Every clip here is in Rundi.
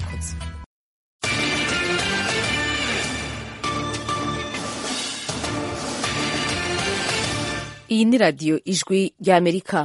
murakoze iyi ni radiyo ijwi ry'amerika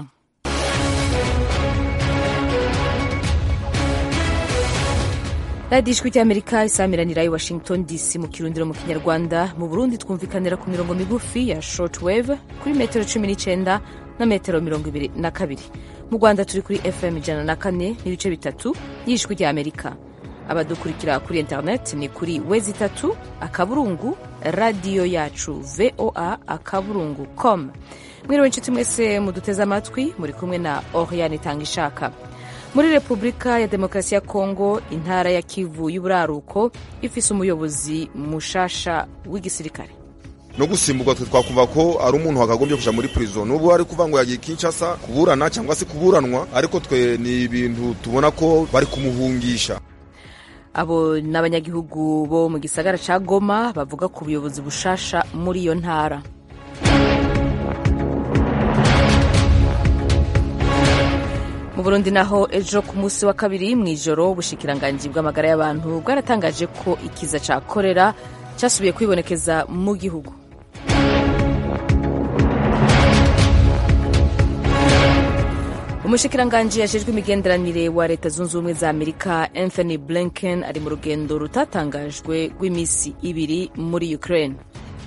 radiyo ijwi ry'amerika isamiranira i washington dc mu kirundiro mu kinyarwanda mu burundi twumvikanira ku mirongo migufi ya short wave kuri metero cumi n'icyenda na metero mirongo ibiri na kabiri mu rwanda turi kuri fm ijana na kane n'ibice bitatu y'ijwi ry'amerika abadukurikira kuri internet ni kuri wezi itatu akaburungu radiyo yacu voa akaburungu com mwiriwe inshuti mwese muduteze amatwi muri kumwe na oriane tangishaka muri repubulika ya demokarasi ya kongo intara ya kivu y'uburaruko ifise umuyobozi mushasha w'igisirikare no gusimburwa twe twakumva ko ari umuntu wakagombye kuja muri prison nubwo ari kuvuga ngo yagiye Kinshasa kuburana cyangwa se kuburanwa ariko twe ni ibintu tubona ko bari kumuhungisha abo ni abanyagihugu bo mu gisagara ca goma bavuga ku buyobozi bushasha muri iyo ntara mu burundi naho ejo ku munsi wa kabiri mu ijoro ubushikiranganji bw'amagara y'abantu bwaratangaje ko ikiza ca korera cyasubiye kwibonekeza mu gihugu umushikiranganji yajejwe imigenderanire wa leta zunze ubumwe za amerika anthony blinken ari mu rugendo rutatangajwe rw'iminsi ibiri muri ukraine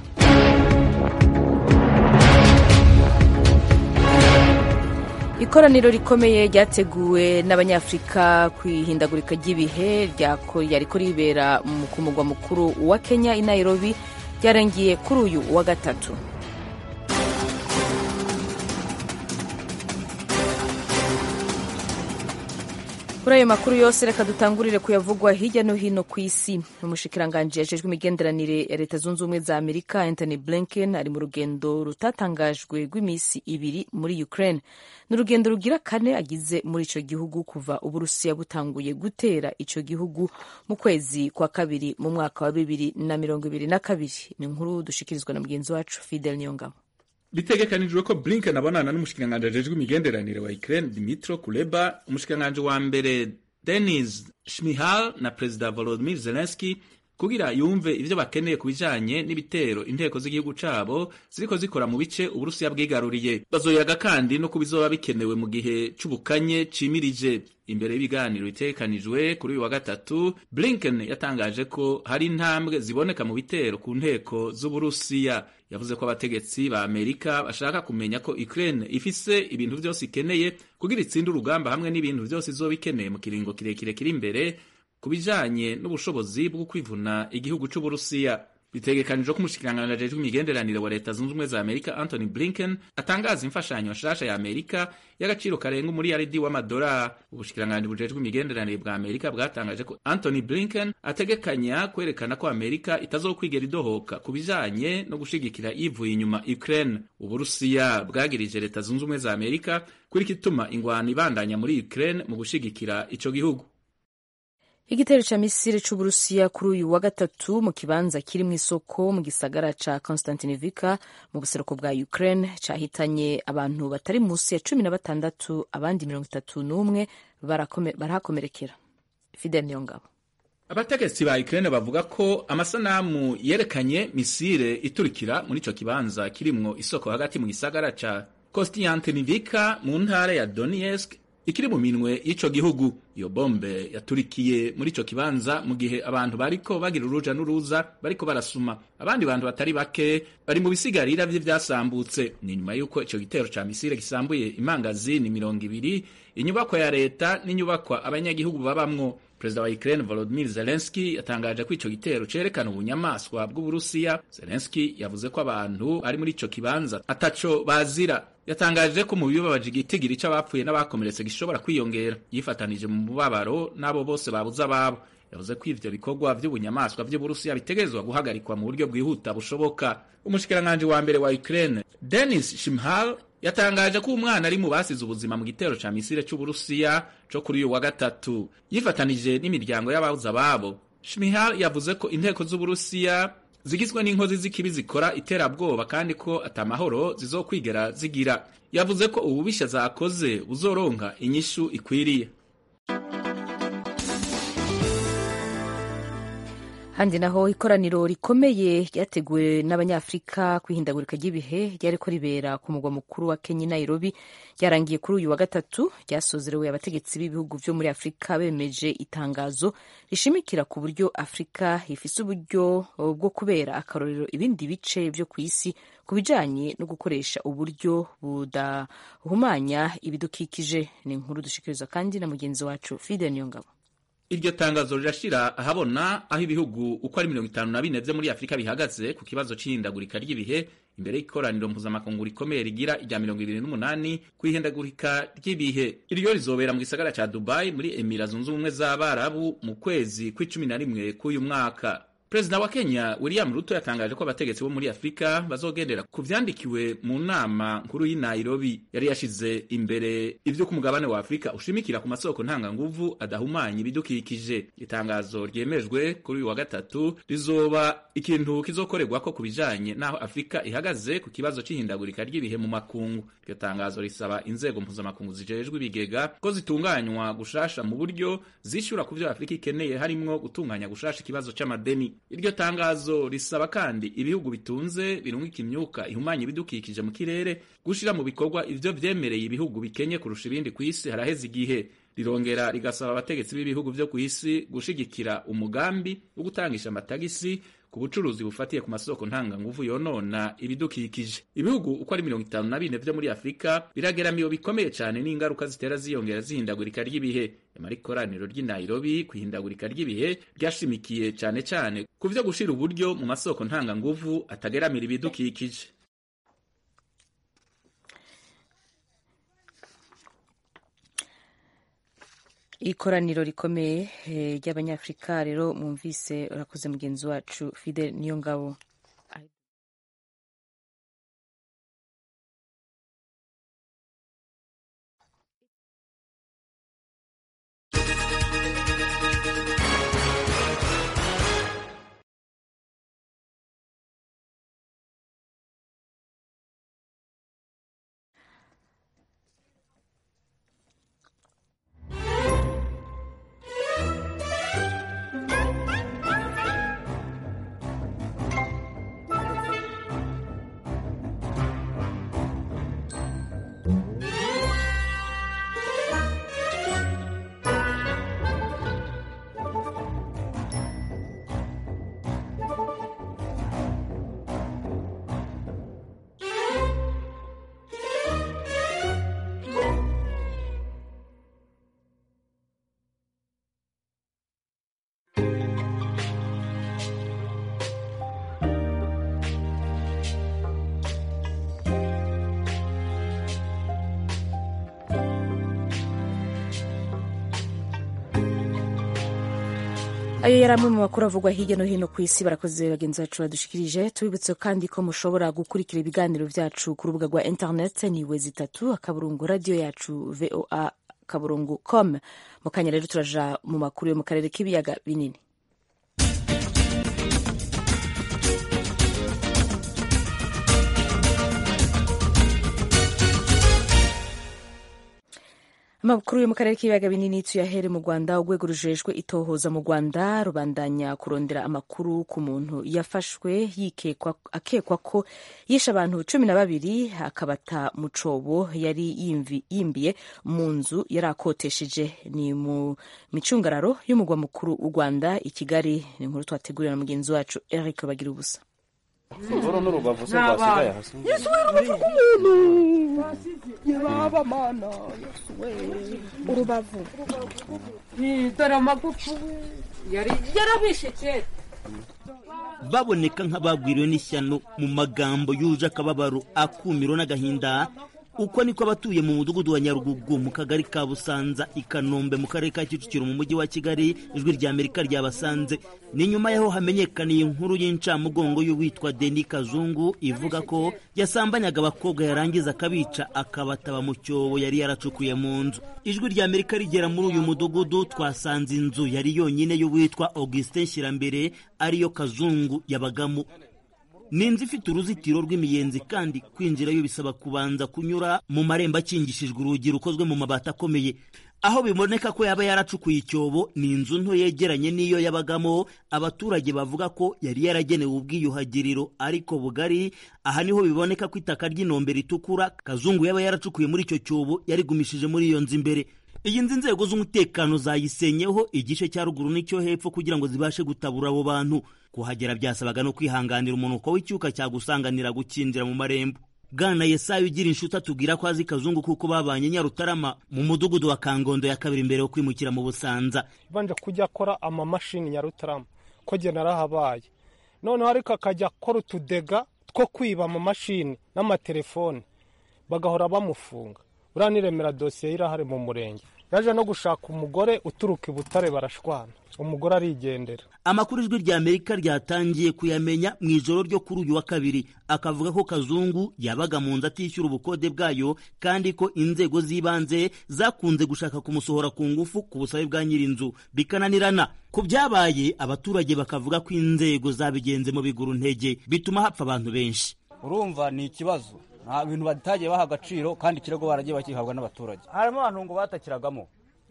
ikoraniro rikomeye ryateguwe n'abanyafurika ku ihindagurika ry'ibihe ryariko ribera ku mugwa mukuru wa kenya i nairobi ryarangiye kuri uyu wa gatatu kuri ayo makuru yose reka dutangurire kuyavugwa hirya no hino ku isi umushikiranganji yajejwe imigenderanire ya leta zunze ubumwe za amerika anthony blinken ari mu rugendo rutatangajwe rw'iminsi ibiri muri ukraine ni urugendo rugira kane agize muri ico gihugu kuva uburusiya butanguye gutera ico gihugu mu kwezi kwa kabiri mu mwaka wa bibiri na mirongo ibiri na kabiri ni inkuru dushikirizwa na mugenzi wacu fidel niyongabo bitegekanijwe ko blinken abonana n'umushikiranganji ajejwe imigenderanire wa ukraine dimitro kuleba umushikiranganji wa mbere denis shmihal na perezida volodimir zelenski kugira yumve ivyo bakeneye ku bijanye n'ibitero inteko z'igihugu cabo ziriko zikora mu bice uburusiya bwigaruriye bazoyaga kandi no ku bizoba bikenewe mu gihe c'ubukanye cimirije imbere y'ibiganiro bitegekanijwe kuri uyu wa gatatu blinken yatangaje ko hari intambwe ziboneka mu bitero ku nteko z'uburusiya yavuze ko abategetsi ba amerika bashaka kumenya ko ukraine ifise ibintu vyose ikeneye kugira itsinde urugamba hamwe n'ibintu vyose izoba ikeneye mu kiringo kirekire kiri imbere ku bijanye n'ubushobozi bwo kwivuna igihugu c'uburusiya bitegekanijwe ko umushikiranganji ajejwe imigenderanire wa leta zunze ubumwe za amerika anthony blinken atangaza imfashanyo nshasha ya amerika y'agaciro karenga umuriyaridi w'amadolari ubushikiranganji bujejwe imigenderanire bwa amerika bwatangaje ko anthony blinken ategekanya kwerekana ko amerika itazokwigera idohoka ku bijanye no gushigikira yivuye inyuma ukraine uburusiya bwagirije leta zunze ubumwe za amerika kuri kituma ingwano ibandanya muri ukraine mu gushigikira ico gihugu igitero ca misiri c'uburusiya kuri uyu wa gatatu mu kibanza kiri mu isoko mu gisagara ca konstantinivika mu buseruko bwa ukraine cahitanye abantu batari munsi ya cumi na batandatu abandi mirongo itatu n'umwe barahakomerekera fidel niyongabo abategetsi ba ukraine bavuga ko amasanamu yerekanye misire iturikira muri ico kibanza kirimwo isoko hagati mu gisagara ca konstantinivika mu ntara ya donetsk ikiri mu minwe y'ico gihugu iyo bombe yaturikiye muri ico kibanza mu gihe abantu bariko bagira uruja n'uruza bariko barasuma abandi bantu batari bake bari mu bisigarira vye vyasambutse ni nyuma y'uko ico gitero ca misire gisambuye imangazini mirongo ibiri inyubakwa ya leta n'inyubakwa abanyagihugu babamwo perezida wa Ukraine Volodymyr Zelensky yatangaje ko ico gitero cerekana ubunyamaswa bw'Uburusiya. Zelensky yavuze ko abantu ari muri ico kibanza ataco bazira. Yatangaje ko mu bibabaje igitigiri c'abapfuye n'abakomeretse gishobora kwiyongera. Yifatanije mu mubabaro n'abo bose babuze ababo. yavuze ko ivyo bikorwa vy'ubunyamaswa vy'Uburusiya bitegerezwa guhagarikwa mu buryo bwihuta bushoboka. Umushikiranganji wa mbere wa Ukraine Denis Shmyhal yatangaje ko umwana ari mu basize ubuzima mu gitero ca misire c'uburusiya co kuri uyu wa gatatu yifatanije n'imiryango y'ababuze ababo shmihal yavuze ko inteko z'uburusiya zigizwe n'inkozi z'ikibi zikora iterabwoba kandi ko atamahoro zizokwigera zigira yavuze ko ububisha zakoze buzoronka inyishu ikwiriye handi naho ikoraniro rikomeye ryateguwe n'abanyafurika ku ihindagurika ry'ibihe ryariko ribera ku mugwa mukuru wa kenya nairobi ryarangiye kuri uyu wa gatatu ryasozerewe abategetsi b'ibihugu vyo muri afurika bemeje itangazo rishimikira ku buryo afurika ifise uburyo bwo kubera akarorero ibindi bice vyo ku isi ku bijanye no gukoresha uburyo budahumanya ibidukikije ni inkuru dushikirizwa kandi na mugenzi wacu fide niyongabo iryo tangazo rirashira ahabona aho ibihugu uko ari mirongo itanu na bine vyo muri afurika bihagaze ku kibazo c'ihindagurika ry'ibihe imbere y'ikoraniro mpuzamakungu rikomeye rigira irya mirongo ibiri n'umunani ku ihindagurika ry'ibihe iryo rizobera mu gisagara ca dubai muri emira zunze ubumwe z'abarabu mu kwezi kw'icumi na rimwe k'uyu mwaka perezida wa kenya william ruto yatangaje ko abategetsi bo muri afurika bazogendera ku vyandikiwe mu nama nkuru y'i nairobi yari yashize imbere ivyo ku mugabane wa afurika ushimikira ku masoko ntanganguvu adahumanya ibidukikije itangazo ryemejwe kuri uyu wa gatatu rizoba ikintu kizokorerwako ku bijanye n'aho afurika ihagaze ku kibazo c'ihindagurika ry'ibihe mu makungu iryo tangazo risaba inzego mpuzamakungu zijejwe ibigega ko zitunganywa gushasha mu buryo zishura ku vyo afurika ikeneye harimwo gutunganya gushasha ikibazo c'amadeni iryo tangazo risaba kandi ibihugu bitunze birungika imyuka ihumanya ibidukikije mu kirere gushira mu bikorwa ivyo vyemereye ibihugu bikenye kurusha ibindi ku isi haraheze igihe rirongera rigasaba abategetsi b'ibihugu vyo ku isi gushigikira umugambi wo gutangisha amatagisi ku bucuruzi bufatiye ku masoko ntanganguvu yonona ibidukikije ibihugu uko ari mirongo itanu na bine vyo muri afurika birageramiwe bikomeye cane n'ingaruka zitera ziyongera zihindagurika ry'ibihe nyamara ikoraniro ry'i nairobi ku ihindagurika ry'ibihe ryashimikiye cane cane ku vyo gushira uburyo mu masoko ntanganguvu atageramira ibidukikije ikoraniro rikomeye ry'abanyafurika rero mwumvise urakoze mugenzi wacu fidel niyo ngabo ayo yari amwe mu makuru avugwa hirya no hino ku isi barakoze bagenzi bacu badushikirije tubibutse kandi ko mushobora gukurikira ibiganiro byacu ku rubuga rwa internet ni wezi itatu akaburungu radiyo yacu voa akaburungu com mu kanya rero turaja mu makuru yo mu karere k'ibiyaga binini amakuru yo mu karere k'ibiyaga binini tuyahere mu rwanda urwego rujejwe itohoza mu rwanda rubandanya kurondera amakuru ku muntu yafashwe akekwa ko yishe abantu cumi na babiri akabata mu cobo yari yimbiye mu nzu yari akotesheje ni mu micungararo y'umugwa mukuru w'u rwanda i kigali ni inkuru twategurira na mugenzi wacu eric bagira ubusa uru ni urubavu se rwasigaye hasi yesu we urubavu rw'umuntu yaba mana yesu we urubavu dore amagufu yari yarabishe kera baboneka nk'abagwiriwe n'ishyano mu magambo yuje akababaro akumiro n'agahinda uko niko abatuye mu mudugudu wa nyarugugu mu kagari ka busanza i kanombe mu karere ka kicukiro mu mujyi wa kigali ijwi rya amerika ryabasanze ni nyuma y'aho hamenyekaniye inkuru y'incamugongo y'uwitwa deni kazungu ivuga ko yasambanyaga abakobwa yarangiza akabica akabataba mu cyobo yari yaracukuye mu nzu ijwi rya amerika rigera muri uyu mudugudu twasanze inzu yari yonyine y'uwitwa augustin shyirambere ariyo kazungu yabagamo ni inzu ifite uruzitiro rw'imiyenzi kandi kwinjirayo bisaba kubanza kunyura mu marembo akingishijwe urugi rukozwe mu mabati akomeye aho biboneka ko yaba yaracukuye icyobo ni inzu nto yegeranye n'iyo yabagamo abaturage bavuga ko yari yaragenewe ubwiyuhagiriro ariko bugari aha niho biboneka ko itaka ry'inombe ritukura kazungu yaba yaracukuye muri icyo cyobo yarigumishije muri iyo nzu imbere iyi nzu inzego z'umutekano zayisenyeho igice cya ruguru n'icyo hepfo kugira ngo zibashe gutabura abo bantu kuhagera byasabaga no kwihanganira umunuko w'icyuka cyagusanganira gukinjira mu marembo bwana yesayo ugira inshuti atubwira ko azi kazungu kuko babanye nyarutarama mu mudugudu wa kangondo ya kabiri mbere yo kwimukira mu busanza banje kujya akora amamashini nyarutarama ko jye narahabaye noneho ariko akajya akora utudega two kwiba amamashini n'amatelefone bagahora bamufunga uriya niremera dosiye irahari mu murenge yaje no gushaka umugore uturuka i butare barashwana umugore arigendera amakuru ijwi rya amerika ryatangiye kuyamenya mu ijoro ryo kuri uyu wa kabiri akavuga ko kazungu yabaga mu nzu atishyura ubukode bwayo kandi ko inzego z'ibanze zakunze gushaka kumusohora ku ngufu ku busabe bwa nyir'inzu bikananirana ku byabaye abaturage bakavuga ko inzego zabigenze mu biguru ntege bituma hapfa abantu benshi urumva ni ikibazo nta bintu batagiye baha agaciro kandi ikirego baragiye bakihabwa n'abaturage harimo abantu ngo batakiragamo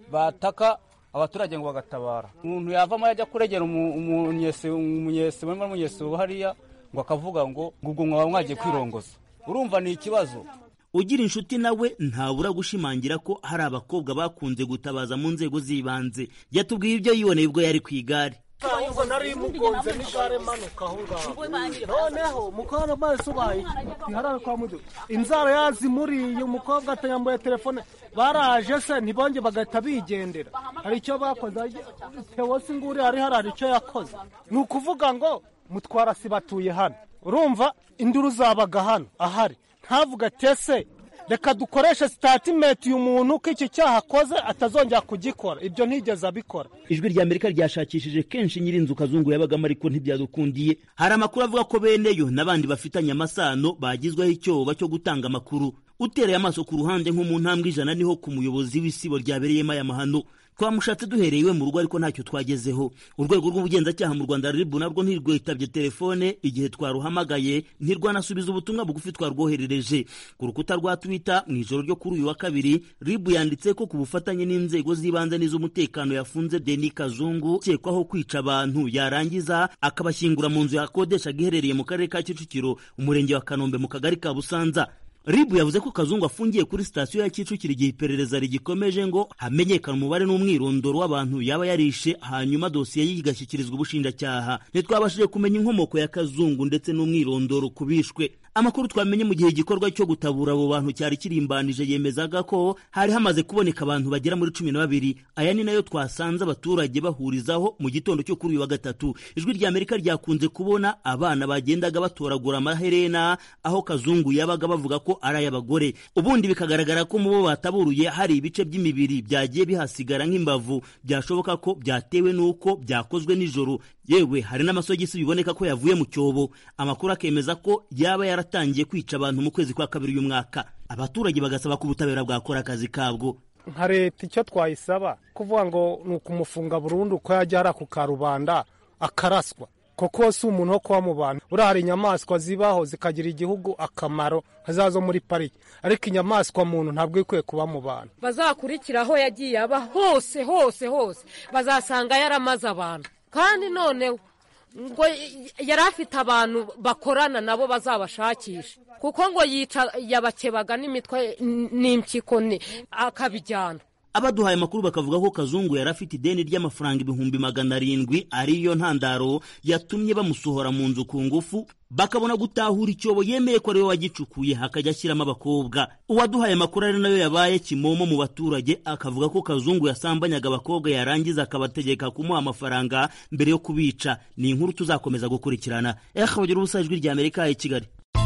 bataka abaturage ngo bagatabara umuntu yavamo yajya kuregera umunyesi barimo umunyesi hariya ngo akavuga ngo ubwo mwaba mwagiye kwirongoza urumva ni ikibazo ugira inshuti nawe ntabura gushimangira ko hari abakobwa bakunze gutabaza mu nzego z'ibanze yatubwiye ibyo yiboneye ubwo yari ku igare ahubwo nari mugonze n'igare manuka aho ngaho noneho mukobwa amaso ubaye iharare kwa mudu inzara yazimuriye umukobwa atayambuye telefone baraje se ntibonge bagahita bigendera hari icyo bakoze tewo si nguri hari hari icyo yakoze ni ukuvuga ngo mutwara si batuye hano urumva induru zabaga hano ahari ntavuga tese reka dukoreshe sitatimenti uyu muntu ko iki cyaha akoze atazongera kugikora ibyo ntigeze abikora ijwi rya amerika ryashakishije kenshi nyir'inzu kazungu yabagamo ariko ntibyadukundiye hari amakuru avuga ko beneyo n'abandi bafitanye amasano bagizweho icyoba cyo gutanga amakuru utereye amaso ku ruhande nko mu ntambwe ijana niho ku muyobozi w'isibo ryabereyemo aya mahano twamushatse duhereye iwe mu rugo ariko ntacyo twagezeho urwego rw'ubugenzacyaha mu rwanda ribu narwo ntirwitabye telefone igihe twaruhamagaye ntirwanasubiza ubutumwa bugufi twarwoherereje ku rukuta rwa twitter mu ijoro ryo kuri uyu wa kabiri ribu yanditse ko ku bufatanye n'inzego z'ibanze n'iz'umutekano yafunze deni kazungu ukekwaho kwica abantu yarangiza akabashyingura mu nzu yakodeshaga iherereye mu karere ka kicukiro umurenge wa kanombe mu kagari ka busanza ribu yavuze ko kazungu afungiye kuri sitasiyo ya kicukiro igihe iperereza rigikomeje ngo hamenyekane umubare n'umwirondoro w'abantu yaba yarishe hanyuma dosiye ye igashyikirizwa ubushinjacyaha ntitwabashije kumenya inkomoko ya kazungu ndetse n'umwirondoro ku bishwe amakuru twamenye mu gihe igikorwa cyo gutabura abo bantu cyari kirimbanije yemezaga ko hari hamaze kuboneka abantu bagera muri cumi na babiri aya ni nayo twasanze abaturage bahurizaho mu gitondo cyo kuri uyu wa gatatu ijwi rya amerika ryakunze kubona abana bagendaga batoragura amaherena aho kazungu yabaga bavuga ko ari ay'abagore ubundi bikagaragara ko mu bo bataburuye hari ibice by'imibiri byagiye bihasigara nk'imbavu byashoboka ko byatewe n'uko byakozwe nijoro yewe hari n'amasogisi biboneka ko yavuye mu cyobo amakuru akemeza ko yaba yaratangiye kwica abantu mu kwezi kwa kabiri uyu mwaka abaturage bagasaba ko ubutabera bwakora akazi kabwo nka leta icyo twayisaba kuvuga ngo ni ukumufunga burundu ko yajya hariya ku karubanda akaraswa kuko si umuntu wo kuba mu bantu buriya hari inyamaswa zibaho zikagira igihugu akamaro nka zo muri pariki ariko inyamaswa muntu ntabwo ikwiye kuba mu bantu bazakurikira aho yagiye aba hose hose hose bazasanga yaramaze abantu kandi noneho ngo yari afite abantu bakorana nabo bazabashakisha kuko ngo yica yabakebaga n'imitwe n'impyiko akabijyana abaduhaye amakuru bakavuga ko kazungu yari afite ideni ry'amafaranga ibihumbi magana arindwi ariyo ntandaro yatumye bamusohora mu nzu ku ngufu bakabona gutahura icyobo yemeye ko ariwe wagicukuye hakajya ashyiramo abakobwa uwaduhaye amakuru ari nayo yabaye kimomo mu baturage akavuga ko kazungu yasambanyaga abakobwa yarangiza akabategeka kumuha amafaranga mbere yo kubica ni inkuru tuzakomeza gukurikirana eha bagira ubusa ijwi rya amerika i kigali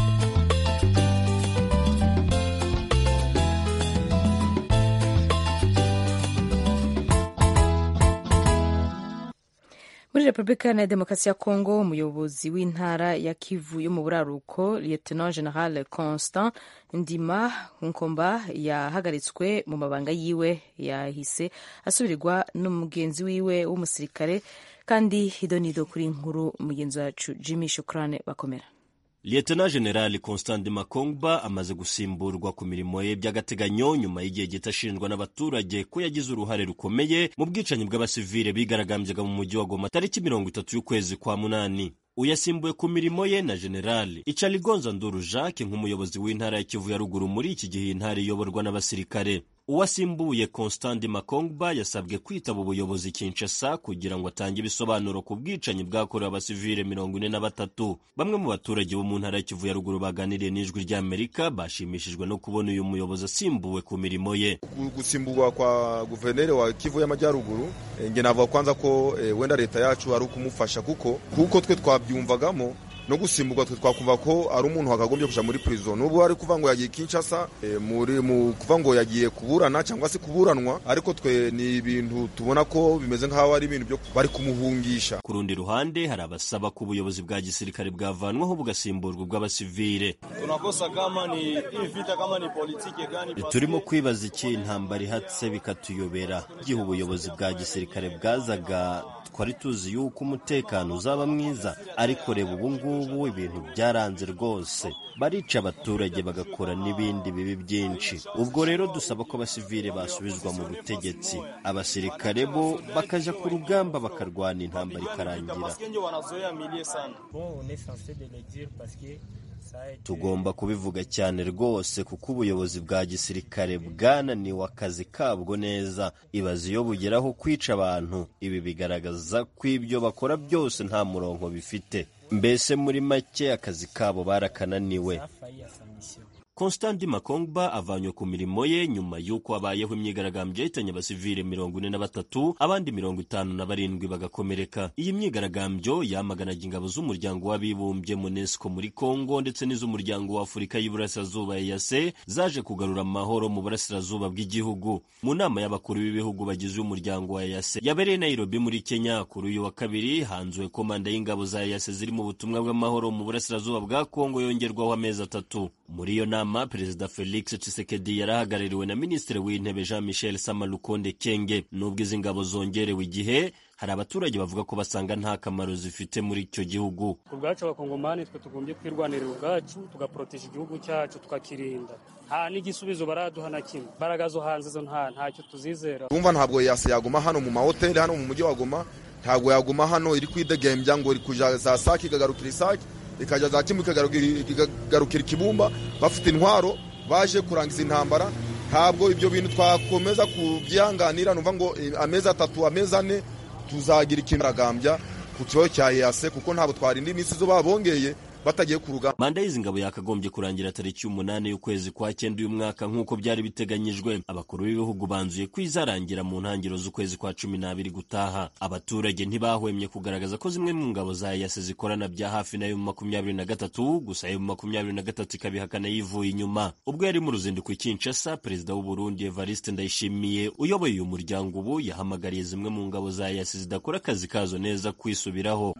muri repubulika iharanira demokarasi ya kongo umuyobozi w'intara ya kivu yo mu buraruko lieutenant general constant ndima nkomba yahagaritswe mu mabanga yiwe yahise asubirirwa n'umugenzi wiwe w'umusirikare kandi hidonido kuri nkuru mugenzi wacu jimmy shukrane bakomera Lieutenant General Constant Makongba amaze gusimburwa ku mirimo ye by'agateganyo nyuma y'igihe gito ashinjwa n'abaturage ko yagize uruhare rukomeye mu bwicanyi bw'abasivile bigaragambyaga mu mujyi wa Goma tariki mirongo itatu y'ukwezi kwa munani uyasimbuye ku mirimo ye na generali icaligonza nduru jacques nk'umuyobozi w'intara ya kivu ya ruguru muri iki gihe iyi ntara iyoborwa n'abasirikare uwasimbuye constant makongba yasabwe kwitaba ubuyobozi kinshasa kugira ngo atange ibisobanuro ku bwicanyi bwakorewe abasivile mirongo ine na batatu bamwe mu baturage bo mu ntara ya kivu ya ruguru baganiriye n'ijwi ry'amerika bashimishijwe no kubona uyu muyobozi asimbuwe ku mirimo ye gusimburwa kwa guverineri wa kivu y'amajyaruguru nge navuga kwanza ko e, wenda leta yacu ari ukumufasha kuko kuko twe twabyumvagamo no gusimburwa twe twakumva ko ari umuntu wakagombye kuja muri prison n'ubu ari kuva ngo yagiye Kinshasa e, muri mu kuva ngo yagiye kuburana cyangwa se kuburanwa ariko twe ni ibintu tubona ko bimeze nk'aho ari ibintu byo bari kumuhungisha ku rundi ruhande hari abasaba ko ubuyobozi bwa gisirikare bwavanwaho bugasimburwa ubw'abasivile tunakosa kama ni hii vita kama ni politiki gani turimo kwibaza iki intambara ihatse bikatuyobera igihe ubuyobozi bwa gisirikare bwazaga twari tuzi yuko umutekano uzaba mwiza ariko reba ubu ngubu ibintu byaranze rwose barica abaturage bagakora n'ibindi bibi byinshi ubwo rero dusaba ko abasivile basubizwa mu butegetsi abasirikare bo bakajya ku rugamba bakarwana intambara ikarangira tugomba kubivuga cyane rwose kuko ubuyobozi bwa gisirikare bwananiwe akazi kabwo neza ibaze iyo bugeraho kwica abantu ibi bigaragaza ko ibyo bakora byose nta murongo bifite mbese muri make akazi kabo barakananiwe Constant Makongba avanywe ku mirimo ye nyuma y'uko habayeho imyigaragambyo yahitanye abasivile mirongo ine na batatu abandi mirongo itanu na barindwi bagakomereka iyi myigaragambyo yamaganaga ingabo z'umuryango w'abibumbye MONUSCO muri Congo ndetse n'iz'umuryango wa Afurika y'Iburasirazuba EAC zaje kugarura amahoro mu burasirazuba bw'igihugu mu nama y'abakuru b'ibihugu bagize umuryango wa EAC yabereye Nairobi muri Kenya kuri uyu wa kabiri hanzuwe komanda y'ingabo za EAC ziri mu butumwa bw'amahoro mu burasirazuba bwa Congo yongerwaho amezi atatu muri iyo nama perezida felix tshisekedi yarahagarariwe na minisitiri w'intebe jean michel samalukonde kenge nubwo izi ngabo zongerewe igihe hari abaturage bavuga ko basanga nta kamaro zifite muri icyo gihugu ku bwacu abakongomani twe tugombye kwirwanirira ubwacu tugaporoteje igihugu cyacu tukakirinda nta n'igisubizo baraduha na kimwe imbaraga zo hanze zo nta ntacyo tuzizera tumva ntabwo yase yaguma hano mu mahoteli hano mu mujyi wa goma ntabwo yaguma hano iri kwidegembya ngo iri kuja za sake ikagarukira isake ikajya za kimwe ikagarukira ikibumba bafite intwaro baje kurangiza intambara ntabwo ibyo bintu twakomeza kubyihanganira numva ngo amezi atatu amezi ane tuzagira ikintu aragambya ku kibazo cya EAC kuko ntabwo twarinda iminsi zo babongeye batagiye ku rugamba manda y'izi ngabo yakagombye kurangira tariki y'umunani y'ukwezi kwa cyenda uyu mwaka nk'uko byari biteganyijwe abakuru b'ibihugu banzuye ko izarangira mu ntangiriro z'ukwezi kwa cumi n'abiri gutaha abaturage ntibahwemye kugaragaza ko zimwe mu ngabo za yase zikorana bya hafi na mu makumyabiri na gatatu gusa mu makumyabiri na gatatu ikabihakana yivuye inyuma ubwo yari mu ruzinduko i Kinshasa perezida w'u Burundi Evariste Ndayishimiye uyoboye uyu muryango ubu yahamagariye zimwe mu ngabo za yase zidakora akazi kazo neza kwisubiraho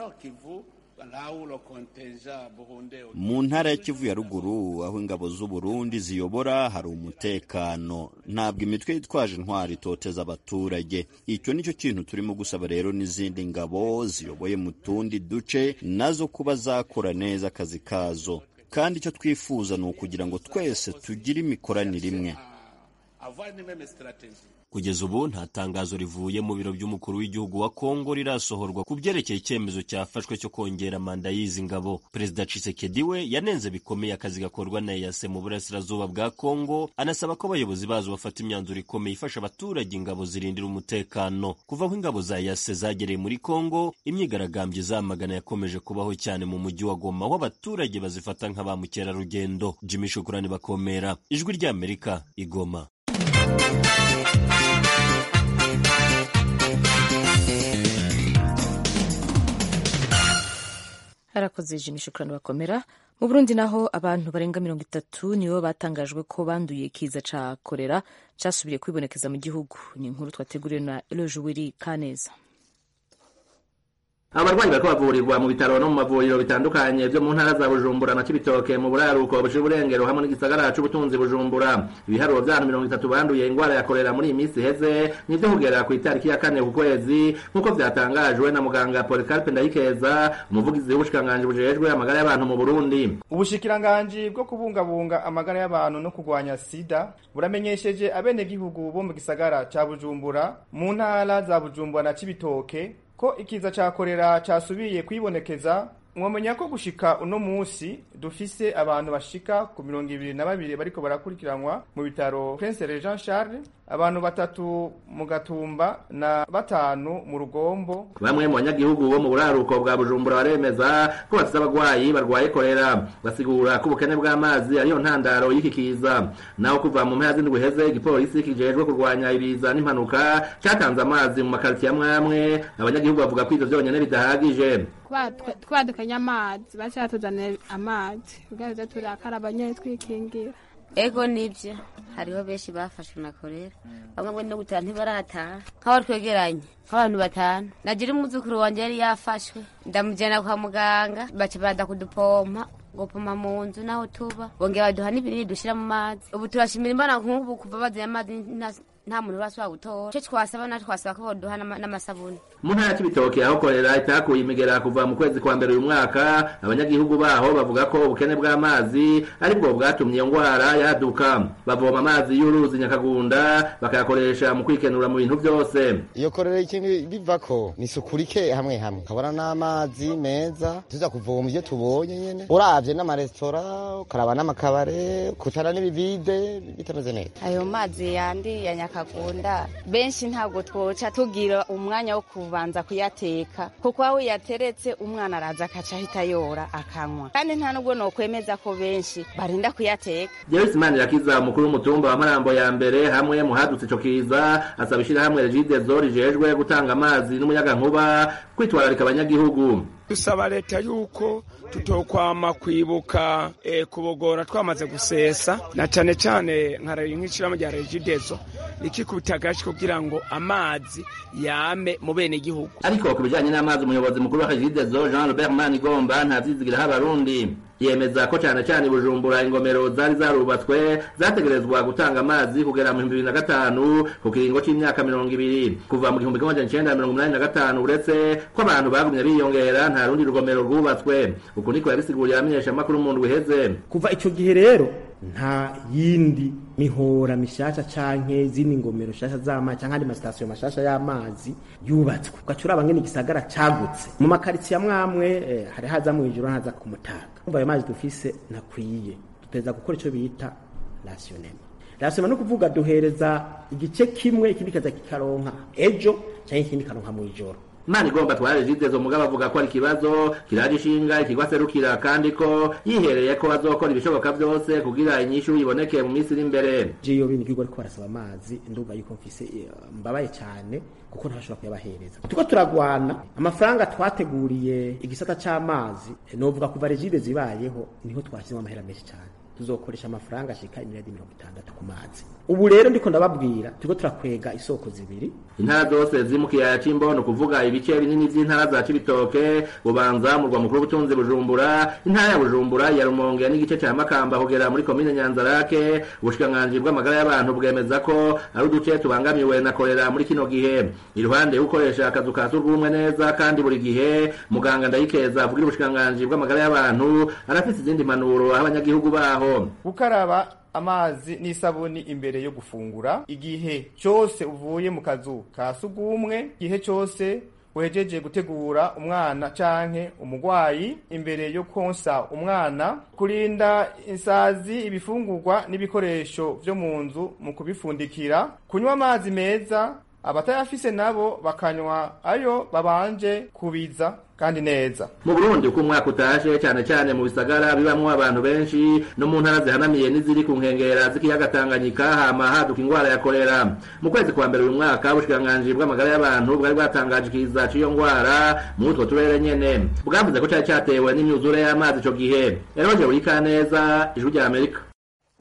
mu ntara ya kivu ya ruguru aho ingabo z'u Burundi ziyobora hari umutekano ntabwo imitwe yitwaje intwari itoteza abaturage icyo nicyo kintu turimo gusaba rero n'izindi ngabo ziyoboye mu tundi duce nazo kuba zakora neza akazi kazo kandi icyo twifuza ni ukugira ngo twese tugire imikoranire imwe kugeza ubu nta tangazo rivuye mu biro by'umukuru w'igihugu wa kongo rirasohorwa ku byerekeye icyemezo cyafashwe cyo kongera manda y'izi ngabo perezida cisekedi we yanenze bikomeye akazi gakorwa na eyase mu burasirazuba bwa kongo anasaba ko abayobozi bazo bafata imyanzuro ikomeye ifasha abaturage ingabo zirindira umutekano kuva aho ingabo za eyase zagereye muri kongo imyigaragambyo izamagana yakomeje kubaho cyane mu mujyi wa goma aho abaturage bazifata nka ba mukerarugendo jimmy shukurani bakomera ijwi ry'amerika igoma harakoze jimmy shukurani bakomera mu burundi naho abantu barenga mirongo itatu nibo batangajwe ko banduye ikiza ca korera casubiriye kwibonekeza mu gihugu ni inkuru twateguriwe na eloge wiri kaneza abarwayi bariko bavurirwa mu bitaro no mu mavuriro bitandukanye vyo mu ntara za bujumbura na cibitoke mu buraruko bushira uburengero hamwe n'igisagara c'ubutunzi bujumbura ibiharuro vy'abantu mirongo itatu banduye ingwara ya korera muri iyi minsi iheze nivyo kugera ku itariki ya kane ku kwezi nk'uko vyatangajwe na muganga polikarpe ndayikeza umuvugizi w'ubushikiranganji bujejwe amagara y'abantu mu burundi ubushikiranganji bwo kubungabunga amagara y'abantu no kurwanya sida buramenyesheje abenegihugu bo mu gisagara ca bujumbura mu ntara za bujumbura na cibitoke ko ikiza ca korera casubiye kwibonekeza mwamenya ko gushika uno musi dufise abantu bashika ku mirongo ibiri na babiri bariko barakurikiranwa mu bitaro Prince Jean Charles abantu batatu mu gatumba na batanu mu rugombo bamwe mu banyagihugu bo mu buraruko bwa bujumbura baremeza ko bafise abagwayi barwaye korera basigura ko ubukene bw'amazi ariyo ntandaro y'iki kiza naho kuva mu mpera z'indwi heze igipolisi kijejwe kurwanya ibiza n'impanuka catanze amazi mu makaritiye amwe amwe abanyagihugu bavuga ko ivyo vyonyene bidahagije twadukanye amazi baca batuzanira amazi kugira ngo turakaraba nyene twikingira ego nibyo hariho benshi bafashwe na korera bamwe ngo no gutaha ntibarataha nk'abari twegeranye nk'abantu batanu nagira umwuzukuru wanjye yari yafashwe ndamujyana kwa muganga baca bada kudupompa gupoma mu nzu n'aho tuba bongera baduha n'ibinini dushyira mu mazi ubu turashimira imbona nk'ubu kuva bazanye amazi nta muntu urasubira gutora icyo twasaba natwe twasaba ko baduha n'amasabuni mu ntara y'ibitoki aho korera itakuye imigera kuva mu kwezi kwa mbere uyu mwaka abanyagihugu baho bavuga ko ubukene bw'amazi ari bwo bwatumye iyo ndwara yaduka bavoma amazi y'uruzi nyakagunda bakayakoresha mu kwikenura mu bintu byose iyo korera ikintu biva ko ni isuku rike hamwe hamwe ukabona n'amazi meza tuza kuvoma ibyo tubonye nyine uravye n'amaresitora ukaraba n'amakabare kutana n'ibivide bitameze neza ayo mazi yandi ya nyakagunda benshi ntabwo twoca tugira umwanya wo kubanza kuyateka kuko aho yateretse umwana araza akaca ahita yora akanywa kandi nta nubwo nokwemeza ko benshi barinda kuyateka Joyce Manirakiza umukuru w'umutumba wa Marambo ya mbere hamwe mu hadutse ico kiza asaba ishirahamwe Regideso rijejwe gutanga amazi n'umuyagankuba kwitwararika abanyagihugu dusaba leta yuko tutokwama kwibuka e, kubogora twamaze gusesa na cane cane nk'ishirahamwe rya Regideso rikikubita agashi kugira ngo amazi yame mu bene igihugu ariko ku bijanye n'amazi umuyobozi mukuru wa Regideso Jean Robert Manigomba ntavyizigira abarundi yemeza ko cyane cyane bujumbura ingomero zari zarubatswe zategerezwa gutanga amazi kugera mu 2005 ku kiringo c'imyaka 200 kuva mu 1985 uretse ko abantu bagumye biyongera nta rundi rugomero rwubatswe uko niko yabisiguriye amenyesha makuru mu ndwi heze kuva ico gihe rero nta yindi mihora mishasha canke zindi ngomero shasha z'amazi canke andi masitasiyo mashasha y'amazi yubatswe ugaca uraba ngene igisagara cagutse mu makaritsiye amwe amwe eh, hari haza mw'ijoro haza ku mutaga umva ayo mazi dufise ntakwiye duteza gukora ico bita rasionema rasionema no kuvuga duhereza igice kimwe ikindi kaza kikaronka ejo canke ikindi karonka mw'ijoro Imana igomba tware Regideso mugabo avuga ko ari ikibazo kiraje ishinga ikigwa serukira kandi ko yihereye ko bazokora ibishoboka byose kugira inyishu iboneke mu minsi iri imbere je yo bindi kigo ariko barasaba amazi ndumva yuko mfise mbabaye cyane kuko ntashobora kuyabahereza tuko turagwana amafaranga twateguriye igisata c'amazi novuga kuva regide zibayeho niho twashyizemo amahera menshi cyane tuzokoresha amafaranga ashika imiriyadi mirongo itandatu ku mazi ubu rero ndiko ndababwira turiko turakwega isoko zibiri intara zose ziri mu kiyaya c'imbono kuvuga ibice binini vy'intara za cibitoke bubanza murwa mukuru w'ubutunzi bujumbura intara ya bujumbura ya rumonge n'igice ca makamba kugera muri komine nyanzarake ubushikiranganji bw'amagara y'abantu bwemeza ko ari uduce tubangamiwe na korera muri kino gihe iruhande yo gukoresha akazu ka surwumwe neza kandi buri gihe muganga ndayikeza avugira ubushikiranganji bw'amagara y'abantu arafise izindi manuro aho abanyagihugu baho gukaraba amazi n'isabuni imbere yo gufungura igihe cyose uvuye mu kazu ka sugumwe igihe cyose wejeje gutegura umwana canke umugwayi imbere yo konsa umwana kurinda insazi ibifungurwa n'ibikoresho vyo mu nzu mu kubifundikira kunywa amazi meza abatayafise nabo bakanywa ayo babanje kubiza kandi neza mu Burundi uko umwaka utashe cyane cyane mu bisagara bibamwo abantu benshi no mu ntara zihanamiye n'iziri ku nkengera z'ikiyaga Tanganyika hama haduka ingwara ya kolera mu kwezi kwa mbere uyu mwaka ubushikiranganji bw'amagara y'abantu bwari bwatangaje ikiza c'iyo ngwara mu utwo turere nyene bwavuze ko cari cyatewe n'imyuzure y'amazi ico gihe eroje buri kaneza ijwi rya Amerika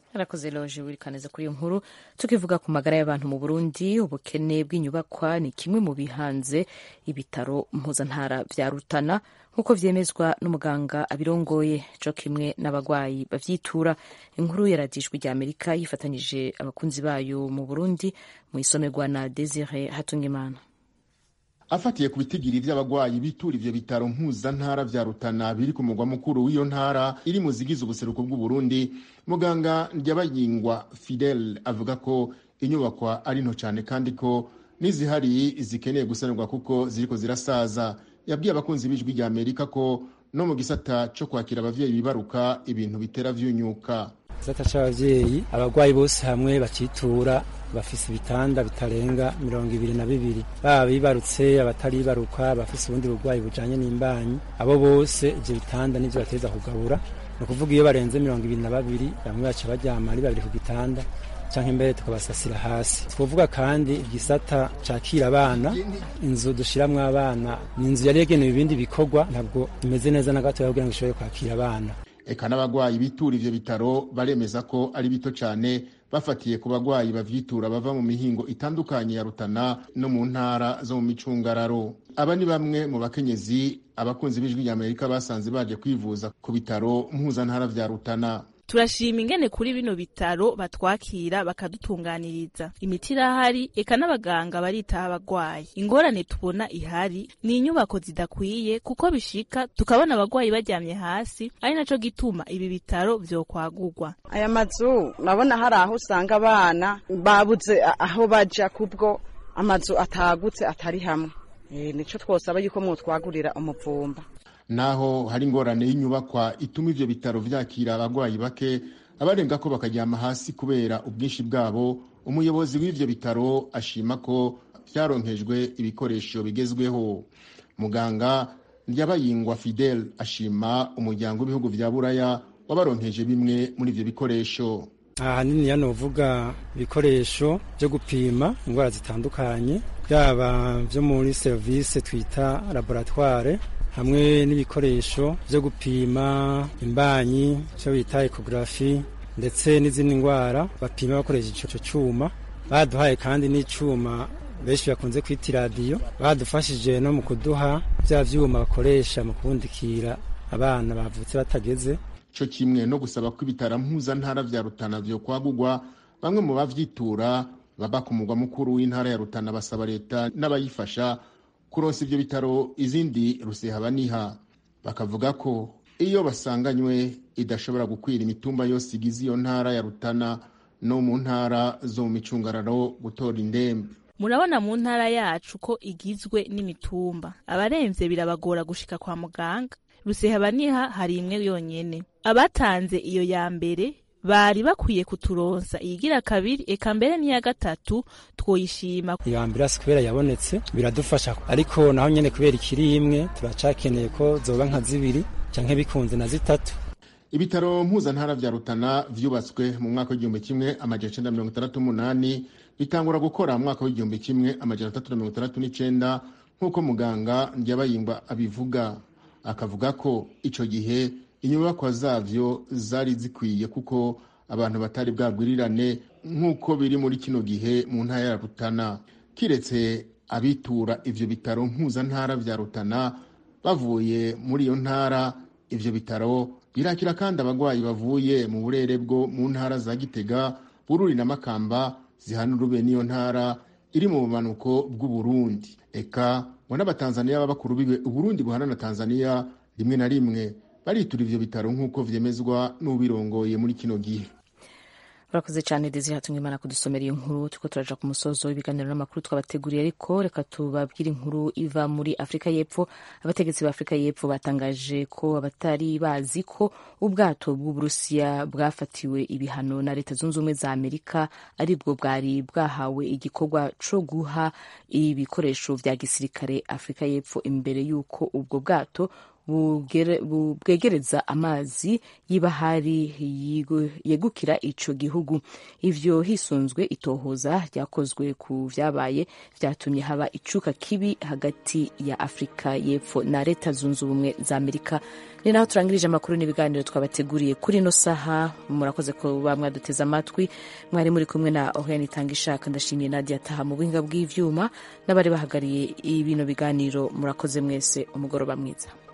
arakoze loje wirikaneza kuri iyo nkuru tukivuga ku magara y'abantu mu burundi ubukene bw'inyubakwa ni kimwe mu bihanze ibitaro mpuzantara vya rutana nk'uko vyemezwa n'umuganga abirongoye co kimwe n'abagwayi bavyitura inkuru yaradijwe rya amerika yifatanyije abakunzi bayo mu burundi mu isomerwa na desire hatungimana afatiye ku bitigiri vy'abagwayi bitura ivyo bitaro mpuzantara vya rutana biri ku mugwa mukuru w'iyo ntara iri mu zigize ubuseruko bw'uburundi muganga ndyabayingwa fidel avuga ko inyubakwa ari nto cane kandi ko n'izihari zikeneye gusanurwa kuko ziriko zirasaza yabwiye abakunzi b'ijwi rya amerika ko no mu gisata co kwakira abavyeyi bibaruka ibintu bitera vyunyuka gisata c'abavyeyi abagwayi bose hamwe bacitura bafise ibitanda bitarenga mirongo ibiri na bibiri baba bibarutse abataribaruka bafise ubundi burwayi bujanye n'imbanyi abo bose ivyo bitanda nivyo bateza kugabura ni ukuvuga iyo barenze mirongo ibiri na babiri bamwe baca baryama ari babiri ku gitanda canke mbere tukabasasira hasi twovuga kandi igisata cakira abana inzu dushiramwo abana ni inzu yari yagenewe ibindi bikorwa ntabwo imeze neza na gatoya kugira ngo ishobore kwakira abana eka n'abagwayi bitura ivyo bitaro baremeza ko ari bito cane bafatiye ku bagwayi bavyitura bava mu mihingo itandukanye ya rutana no mu ntara zo mu micungararo aba ni bamwe mu bakenyezi abakunzi b'ijwi rya amerika basanze baje kwivuza ku bitaro mpuzantara vya rutana turashima ingene kuri bino bitaro batwakira bakadutunganiriza imiti irahari eka n'abaganga baritaho abagwayi ingorane tubona ihari ni inyubako zidakwiye kuko bishika tukabona abagwayi baryamye hasi ari naco gituma ibi bitaro vyokwagurwa aya mazu urabona hari aho usanga abana babuze aho baja kubwo amazu atagutse atari hamwe e, nico twosaba yuko mwotwagurira umuvumba naho hari ingorane y'inyubakwa ituma ivyo bitaro vyakira abagwayi bake abarenga ko bakaryama hasi kubera ubwinshi bwabo umuyobozi w'ivyo bitaro ashima ko vyaronkejwe ibikoresho bigezweho muganga ndyabayingwa fidel ashima umuryango w'ibihugu vya buraya wabaronkeje bimwe muri ivyo bikoresho ahanini yanovuga ibikoresho vyo gupima indwara zitandukanye byaba vyo muri serivisi twita laboratoire hamwe n'ibikoresho byo gupima imbanyi cyo bita ekogarafi ndetse n'izindi ndwara bapima bakoresheje icyo cyuma baduhaye kandi n'icyuma benshi bakunze kwita iradiyo badufashije no mu kuduha bya byuma bakoresha mu kubundikira abana bavutse batageze cyo kimwe no gusaba ko ibitaro mpuzantara vya rutana vyo kwagurwa bamwe mu bavyitura baba ku mugwa mukuru w'intara ya rutana basaba leta n'abayifasha kuronsa ivyo bitaro izindi rusehabaniha bakavuga ko iyo basanganywe idashobora gukwira imitumba yose igize iyo ntara ya rutana no mu ntara zo mu micungararo gutora indembe murabona mu ntara yacu ko igizwe n'imitumba abaremvye birabagora gushika kwa muganga rusehabaniha hari imwe yonyene abatanze iyo ya mbere bari bakwiye kuturonsa iyigira kabiri eka mbere n'iya gatatu twoyishima iyo ambirasi kubera yabonetse biradufasha ariko naho nyene kubera ikiri imwe turacakeneye ko zoba nka zibiri canke bikunze na zitatu ibitaro mpuzantara vya rutana vyubatswe mu mwaka w'igihumbi kimwe amajana icenda mirongo itandatu n'umunani bitangura gukora mu mwaka w'igihumbi kimwe amajana atatu na mirongo itandatu n'icenda nk'uko muganga ndyabayingwa abivuga akavuga ko ico gihe inyubakwa zavyo zari zikwiye kuko abantu batari bwagwirirane nk'uko biri muri kino gihe mu ntara ya rutana kiretse abitura ivyo bitaro mpuzantara vya rutana bavuye muri iyo ntara ivyo bitaro birakira kandi abagwayi bavuye mu burere bwo mu ntara za gitega bururi na makamba zihana urube n'iyo ntara iri mu bumanuko bw'uburundi eka ngo n'abatanzaniya b'abakuru biwe uburundi buhana na tanzaniya rimwe na rimwe baritura ivyo bitaro nk'uko vyemezwa n'ubirongoye muri kino gihe urakoze cyane dezi hatumwe imana kudusomera iyo nkuru turiko turaja ku musozo w'ibiganiro n'amakuru twabateguriye ariko reka tubabwire inkuru iva muri afurika y'epfo abategetsi ba afurika y'epfo batangaje ko abatari bazi ko ubwato bw'uburusiya bwafatiwe ibihano na leta zunze ubumwe za amerika aribwo bwari bwahawe igikorwa co guha ibikoresho vya gisirikare afurika y'epfo imbere y'uko ubwo bwato bugere- bu- bwegereza amazi y'ibahari yigu- yegukira ico gihugu ivyo hisunzwe itohoza ryakozwe ku vyabaye vyatumye haba icuka kibi hagati ya afurika y'epfo na leta zunze ubumwe za amerika ni naho turangirije amakuru n'ibiganiro twabateguriye kuri ino saha murakoze kuba mwaduteze amatwi mwari muri kumwe na oriane itanga ishaka ndashimiye nadia taha mu buhinga bw'ivyuma n'abari bahagariye bino biganiro murakoze mwese umugoroba mwiza